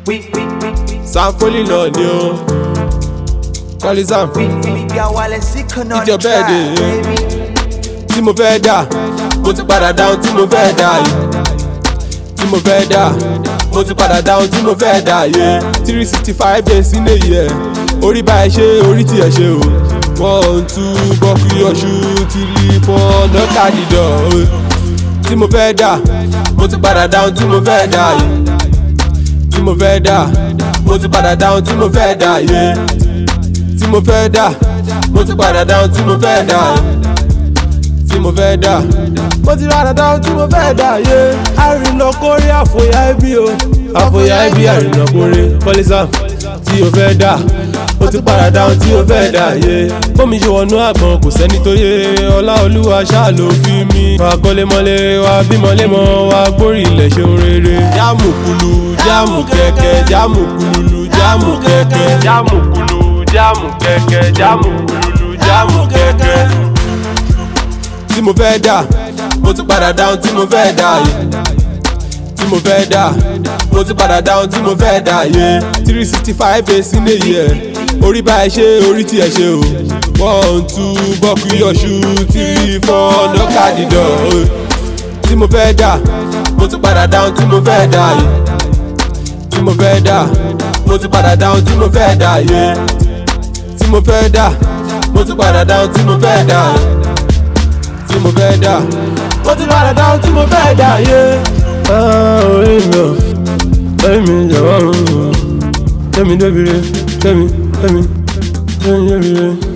We, we, we, we, sanfoli náà ni o kọ́lí sam we, we, we are while sick on It's the your track, birthday, eh? baby. tí mo fẹ́ dà mo ti padà dáhùn tí mo fẹ́ dà yìí tí mo fẹ́ dà mo ti padà dáhùn tí mo fẹ́ dà yìí three sixty five days in a year orí bá ẹ ṣe orí tí ẹ ṣe o one two bọ́kì ọ̀ṣù three four nọ́ọ̀kà dídọ̀ o tí mo fẹ́ dà mo ti padà dáhùn tí mo fẹ́ dà yìí tí mo fẹ́ dà mo ti padà dáhùn tí mo fẹ́ dà yìí tí mo fẹ́ dà mo ti padà dáhùn tí mo fẹ́ dà yìí tí mo fẹ́ dà. mo ti rà dáadáa tí mo fẹ́ dà yé. àrìnà kórè àfòyà ẹbí o. àfòyà ẹbí àrìnà kórè kọ́lísà tí o fẹ́ dà. mo ti padà dáhùn tí o fẹ́ dà yé. bómi ṣe wọnú àgbọn kò sẹ́ni tó yé. ọlá olúwa ṣáà ló fi mí. wà á kọ́lé mọ́lé wà á bímọ lémọ wà á gbórí ilẹ̀ ṣeun rere. jáàmù kulu jáàmù kẹ̀kẹ́ jáàmù kululu jáàmù kẹ̀kẹ́. jáàmù kulu jáàmù kẹ̀kẹ́ jáàmù kululu jáàmù kẹ̀kẹ́ tí mo fẹ́ dà mo ti padà dáhùn tí mo fẹ́ dà yé tí mo fẹ́ dà mo ti padà dáhùn tí mo fẹ́ dà yé three sixty five days in a year orí bá ẹ ṣe orí tí ẹ ṣe o one two bọ́ọ̀kì ọ̀ṣù three four nọ́ọ̀kà dídọ̀ o tí mo fẹ́ dà mo ti padà dáhùn tí mo fẹ́ dà yé tí mo fẹ́ dà mo ti padà dáhùn tí mo fẹ́ dà yé tí mo fẹ́ dà mo ti padà dáhùn tí mo fẹ́ dà yé tí mo fẹ́ dà. mo ti padà dáhùn tí mo fẹ́ dà yé. orí mi ò orí mi jọ̀wọ́ kẹ́mi débi re kẹ́mi kẹ́mi kẹ́mi débi re.